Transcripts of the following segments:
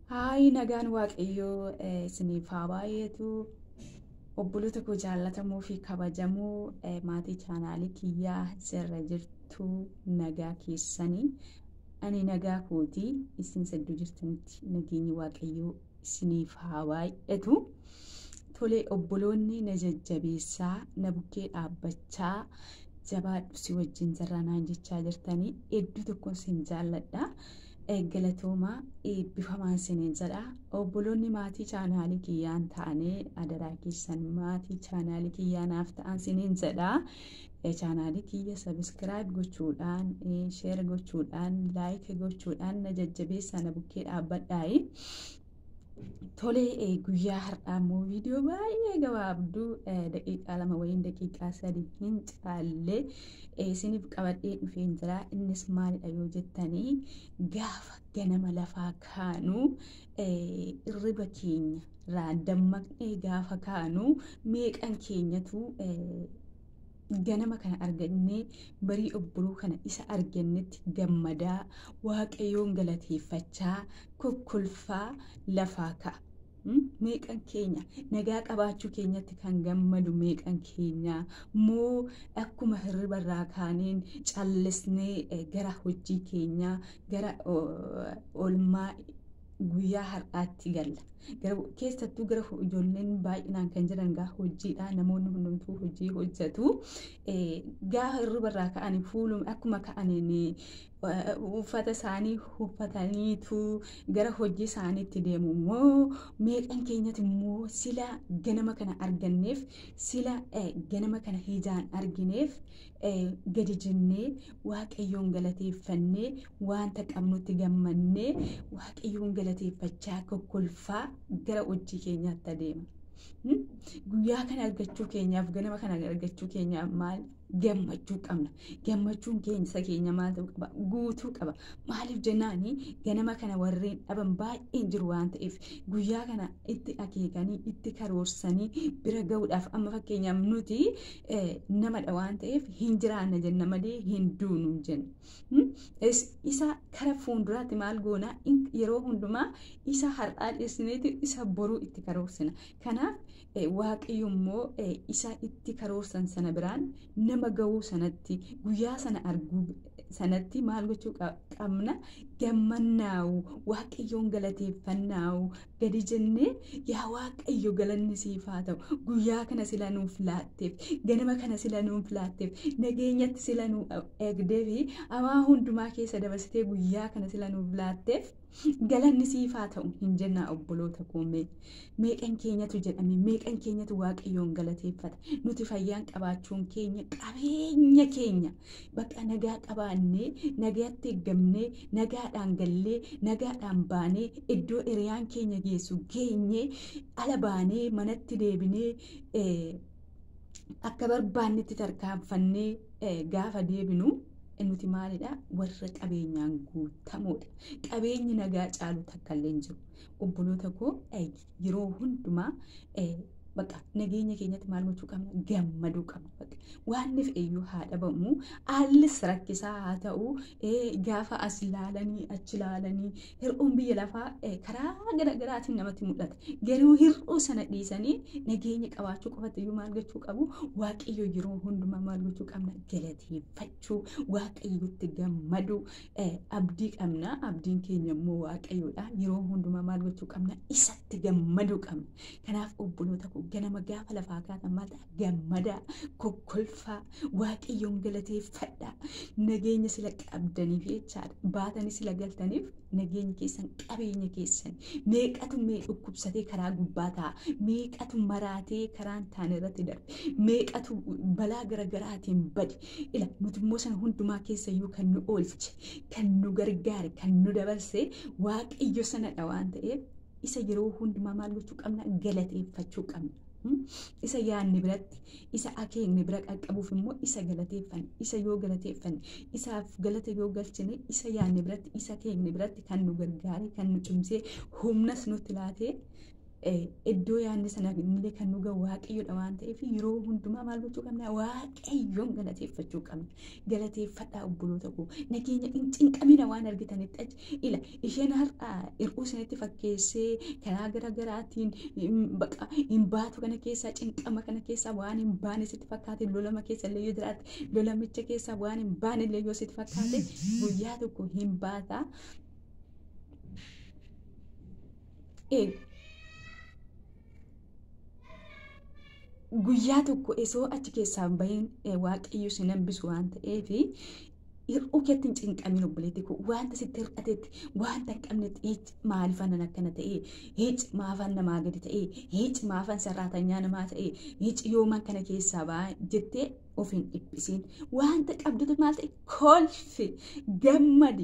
Haay nagaan waaqayyoo isiniif haa baay'eetu obboloota koo jaallatamoo fi kabajamoo maatii chaanaalii kiyyaa sirra jirtu nagaa keessanii ani nagaa kootii isin sadduu jirtanitti nageenyi waaqayyoo isiniif haa baay'eetu. Tolee obboloonni na jajjabeessaa na bukkee dhaabbachaa jabaadhu si wajjin jirra naan jechaa jirtanii hedduu tokkoon sin jaalladha. Galatoomaa eebbifamaan siniin jedha. Obboloonni maatii chaanaalii kiyyaan ta'anii adaraa keessan maatii chaanaalii kiyyaanaaf ta'an siniin jedha. Chaanaalii kiyya sabiskiraayib gochuudhaan, sheer gochuudhaan, laayik gochuudhaan na jajjabeessaa na bukkee dhaabbadhaayi. Tolee guyyaa har'aa immoo viidiyoo baay'ee gabaabduu daqiiqaa lama wayiin daqiiqaa sadii hin caalle isiniif qabadhee dhufeen jira. Innis maalidha yoo jettanii gaafa ganama lafaa kaanu irriba keenya irraa dammaqnee gaafa kaanu meeqan keenyatu ganama kana argannee barii obboloo kana isa argannetti gammadaa waaqayyoon galateeffachaa kokkolfaa lafaa ka'a. Meeqan keenya nagaa qabaachuu keenyatti kan gammadu meeqan keenya moo akkuma hirriba irraa kaaneen callisnee gara hojii keenyaa gara oolmaa guyyaa har'aatti galla. Keessattuu gara ijoolleen baay'inaan kan jiran gaa hojiidha. Namoonni hundumtuu hojii hojjetu. Gaafa hirriba irraa ka'anii fuuluma akkuma ka'aniin uffata isaanii uffataniitu gara hojii isaaniitti deemu immoo meeqan keenyatti immoo sila ganama kana arganneef sila ganama kana ijaan argineef gadi jennee waaqayyoon galateeffannee wanta qabnutti gammannee waaqayyoon galateeffachaa kokkolfaa gara hojii keenyaatti adeema. Guyyaa kana argachuu keenyaaf ganama kana argachuu keenyaaf maal gammachuu qabna. Gammachuun keessa keenya maal ta'uu qaba? Guutuu qaba. Maaliif jennaani ganama kana warreen dhaban baay'een jiru waan ta'eef guyyaa kana itti akeekanii itti karoorsanii bira gahuudhaaf amma fakkeenyaaf nuti namadha waan ta'eef hin jiraanna jenna malee hin duunu jenna. Isa kara fuulduraatti maal goona yeroo hundumaa isa har'aa dhiyeessineeti isa boruu itti karoorsina. Kanaaf waaqayyo immoo isa itti karoorsan sana biraan nama gahuu sanatti guyyaa sana arguu sanatti maal gochuu qabna gammannaawu waaqayyoon galateeffannaawu gadi jennee yaa waaqayyo galanni siif haa ta'u guyyaa kana sila nuuf laatteef ganama kana sila nuuf laatteef nageenyatti sila nu eegdee fi hamaa hundumaa keessa dabarsitee guyyaa kana sila nuuf laatteef galanni siif haa ta'u hin jennaa obboloota koomee meeqan keenyatu jedhame meeqan keenyatu waaqayyoon galateeffata nuti fayyaan qabaachuun keenya qabeenya keenya bakka nagaa qabaannee nagaatti eeggamnee nagaadhaan gallee nagaadhaan baanee iddoo hiriyaan keenya geessu geenyee ala baanee manatti deebinee akka barbaannetti tarkaanfannee gaafa deebinu nuti maalidha warra qabeenyaan guutamoodha. Qabeenyi nagaa caalu takka illee hin jiru. Obboloota koo yeroo hundumaa bakka nageenya keenyatti maal gochuu qabna gammaduu qabna waan nuuf iyyuu haa dhabamu haallis rakkisaa haa ta'u gaafa as ilaalanii achi ilaalanii hir'uun biyya lafaa karaa garaagaraatiin namatti mul'ata garuu hir'uu sana dhiisanii nageenya qabaachuu qofatti iyyuu maal gochuu qabu waaqayyo yeroo hundumaa maal gochuu qabna galateeffachuu waaqayyotti gammaduu abdii qabna abdiin keenya immoo waaqayyoodha yeroo hundumaa maal gochuu qabna isatti gammaduu qabna kanaaf obboloota koo ganama gaafa lafaa kaatan maal ta'a gammadaa kokkolfaa waaqayyoon galateeffadhaa nageenya sila qabdaniif jechaadha baatanii sila galtaniif nageenya keessan qabeenya keessan meeqatu mee dhukkubsatee karaa gubbaa ta'a meeqatu maraatee karaan taane irratti darbe meeqatu balaa garagaraatiin bade ila nuti immoo sana hundumaa keessayyuu kan nu oolche kan nu gargaare kan nu dabarse waaqayyo sanadha waan ta'eef isa yeroo hundumaa maal gochuu qabna galateeffachuu qabna. Isa yaadne biratti isa akeekne bira qaqqabuuf immoo isa galateeffanne isa yoo galateeffanne isaaf galata yoo galchine isa yaadne biratti isa akeekne biratti kan nu gargaare kan nu cimsee humnas nutti laatee iddoo yaadne sana illee kan nu gahu waaqayyoodha waan ta'eef yeroo hundumaa maal gochuu qabna waaqayyoon galateeffachuu qabna galateeffadhaa obboloota koo nageenya hin cinqamina waan argitanitti achi ila isheen har'a hir'uu isinitti fakkeessee karaa garaagaraatiin baqa hin baatu kana keessaa cinqama kana keessaa waan hin baane sitti fakkaate lolama keessa illee yoo jiraate lolamicha keessaa waan hin baane illee yoo sitti fakkaate guyyaa tokko hin baata. guyyaa tokko osoo achi keessaa bahin waaqayyo si hambisu waan ta'eef hir'uu keetti hin cinqamin obboleetti koo wanta sitti hir'atetti wanta hin qabnetti hiic maaliifan akkana ta'e hiic maafan namaa gadi ta'e hiic maafan sarraatanyaa namaa ta'e hiic yooman kana keessaa ba'aa jettee of hin dhiphisiin wanta qabdutu maal ta'e kolfi gammadi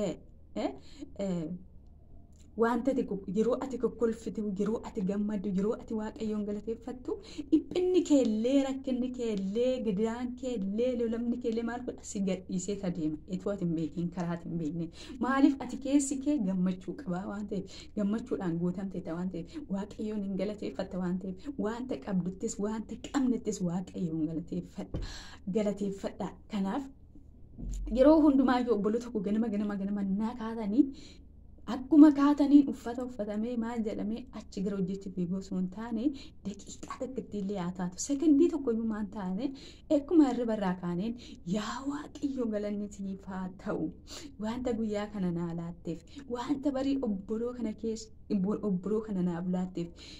wanta ati yeroo ati kokkolfitu yeroo ati gammadu yeroo ati waaqayyoon galateeffattu dhiphinni keellee rakkinni keellee gidaan keellee lolamni keellee maal godha si gadhiisee ta deema itoo ati hin beekin karaa ati hin beekne maaliif ati keessi kee gammachuu qabaa waan ta'eef gammachuudhaan guutamte ta waan ta'eef waaqayyoon hin galateeffatta waan ta'eef wanta qabduttis wanta qabnettis waaqayyoon galateeffadha galateeffadha kanaaf yeroo hundumaa obboloota tokko ganama ganama ganama naa kaatanii akkuma kaataniin uffata uffatamee maal jedhamee achi gara hojjechi fiiguu osoo hin taane daqiiqaa tokkotti illee haa taatu sekondii tokko iyyuu maan taane akkuma hirriba irraa kaaneen yaa waaqayyo galanni siif haa ta'u wanta guyyaa kana naa laatteef wanta barii obboloo kana keessa obboloo kana naaf laatteef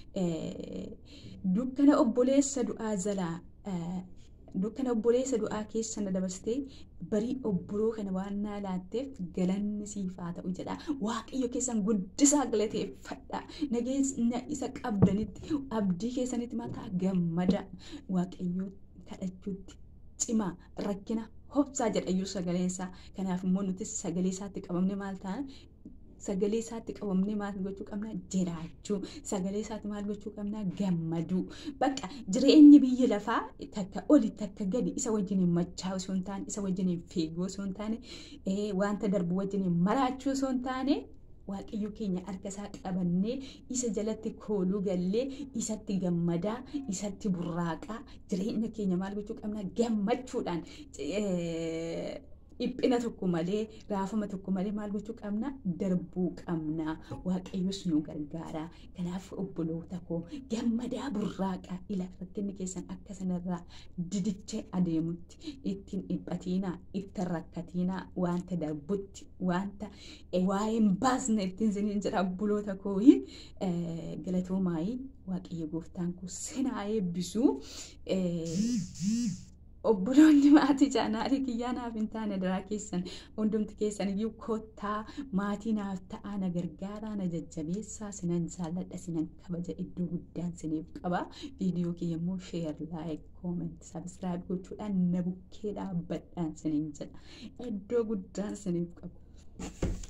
dukkana obboleessa du'aa jalaa dukkana obboleessa du'aa keessa na dabarsitee barii obboloo kana waan naa laatteef galanni siif haa ta'u jedha waaqayyo keessan guddisaa galateeffadha nageenya isa qabdanitti abdii keessanitti mataa gammada waaqayyo kadhachuutti cimaa rakkina hobsaa jedha iyyuu sagalee isaa kanaaf immoo nuti sagalee isaatti qabamne maal ta'an sagalee isaatti qabamnee maal gochuu qabna jiraachuu sagalee isaatti maal gochuu qabna gammaduu bakka jireenyi biyya lafaa takka oli takka gadi isa wajjin machaa osoo hin taane isa wajjin fiiguu osoo hin taane wanta darbu wajjin maraachuu osoo hin taane waaqayyo keenya harka isaa qabannee isa jalatti kooluu gallee isatti gammadaa isatti burraaqaa jireenya keenya maal gochuu qabna gammachuudhaan dhiphina tokko malee raafama tokko malee maal gochuu qabna darbuu qabna waaqayyos nu gargaara kanaaf obboloota koo gammadaa burraaqa ila rakkinni keessan akka sanarraa didichee adeemutti ittiin dhiphatiinaa itti rakkatiinaa wanta darbutti wanta waa'ee hin baasne ittiin siniin jira obboloota kooyi galatoomaayii waaqayyo gooftaan kun sinaa eebbisuu obboloonni maatii chaanaalii kiyyaa naaf hin taane daraa keessan hundumti keessan iyyuu kottaa maatii naaf ta'aa na gargaaraa na jajjabeessaa sinan jaalladha sinan kabaja iddoo guddaan siniif qaba viidiyoo kiyya immoo sheer laayik kooment sabskiraayib gochuudhaan na bukkee dhaabbadhaan siniin jedha iddoo guddaan siniif qaba.